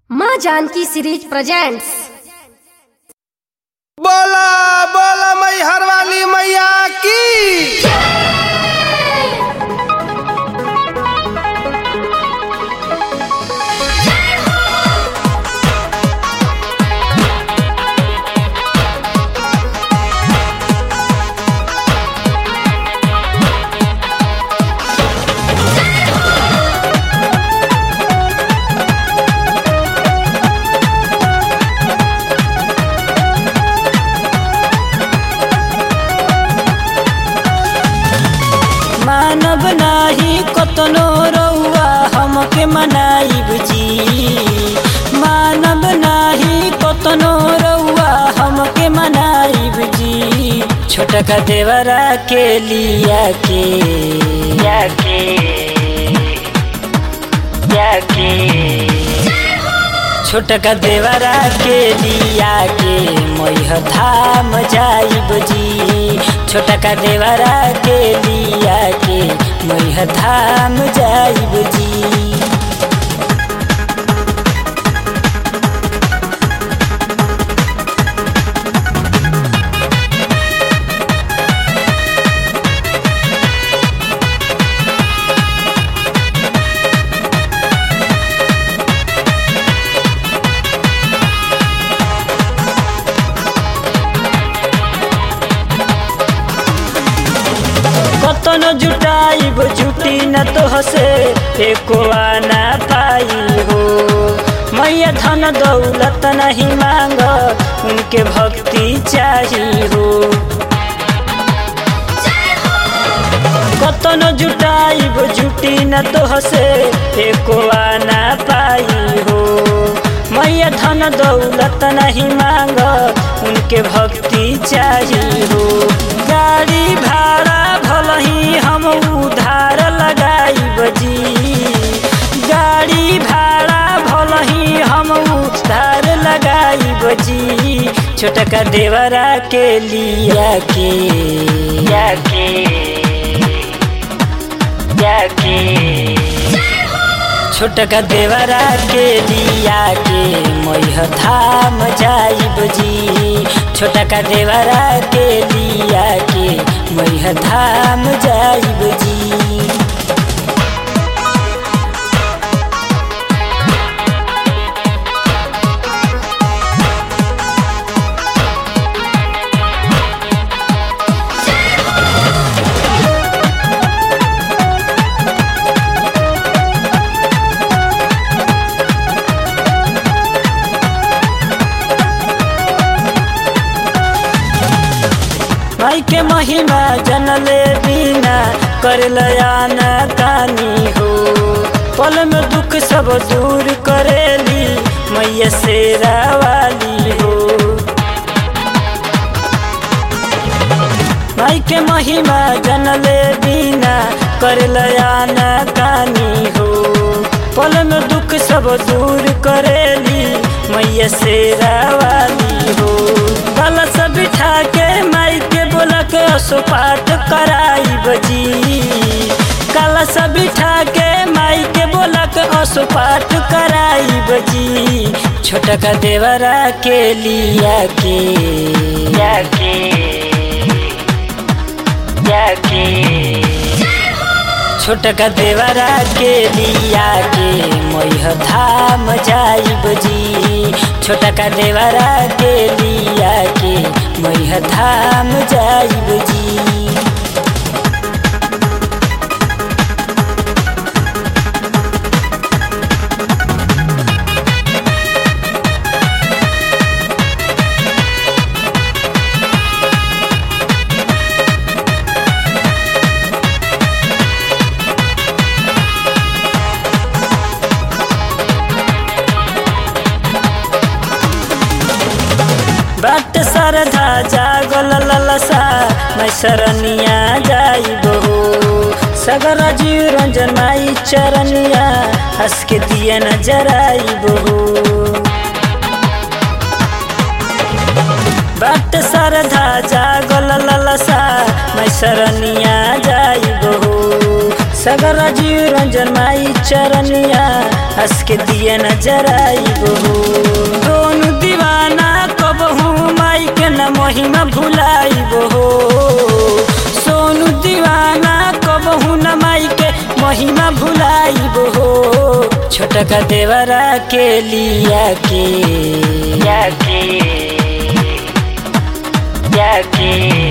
माँ Janaki series presents बोला बोला मैहर वाली मैया की मानव नाही कतनो रउआ हमके मनाइब जी मानव नाही कतनो रउआ हमके मनाइब जी छोटका देवरा के लिया के या के या के छोटका देवरा के लिया के मैह धाम जाइब जी छोटका देवरा के लिया के मैह धाम जाइब जी कतनो जुटाइब जुटी न तो हसे एको आना पाई हो मैया धन दौलत नहीं मांग उनके भक्ति चाही हो कतनो जुटाइब जुटी न तो हसे एको आना पाई हो मैया धन दौलत नहीं मांग उनके भक्ति चाही हो गाड़ी भाड़ा भल ही हम उधार लगाइब जी गाड़ी भाड़ा भल ही हम उधार लगाइब जी छोटका देवरा के लिया के या के या के छोटका देवरा के लिया के मैह धाम जाइब जी छोटका देवरा के लिया के मैह धाम जाइब जी माई के महिमा जनले बिना कर लयाना कानी हो पल में दुख सब दूर करेली मैया शेरा वाली हो माई के महिमा जनले बिना कर लयाना कानी हो पल में दुख सब दूर करेली मैया शेरा वाली हो गल सब बिठा के माई के बोला के असोपाट कराई बजी काला सब बिठा के माई के बोला के असोपाट कराई बजी छोटका देवरा के लिया के या के या के छोटका देवरा के लिया के मैह धाम जाइब जी छोटका देवरा के लिया के मैह धाम जाइब जी बाट सरधा जागल ललसा मैं सरनिया जाइब हो सगर जीव रंजन माई चरनिया हंस के दिया नजर आइब हो बाट सरधा जागल ललसा मैं सरनिया जाइब हो सगर जीव रंजन माई चरनिया हंस के दिए नजर आईबो दोनों दीवाना कबहू माई के न महिमा भुलाईबो सोनू दीवाना कबहू न माई के महिमा भुलाईबो छोटका देवरा के लिया के या के या के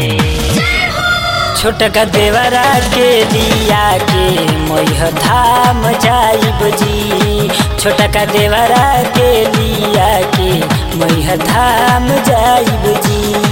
छोटका देवरा के लिया के मैह धाम जाइब जी छोटका देवरा के लिया के मैह धाम जाइब जी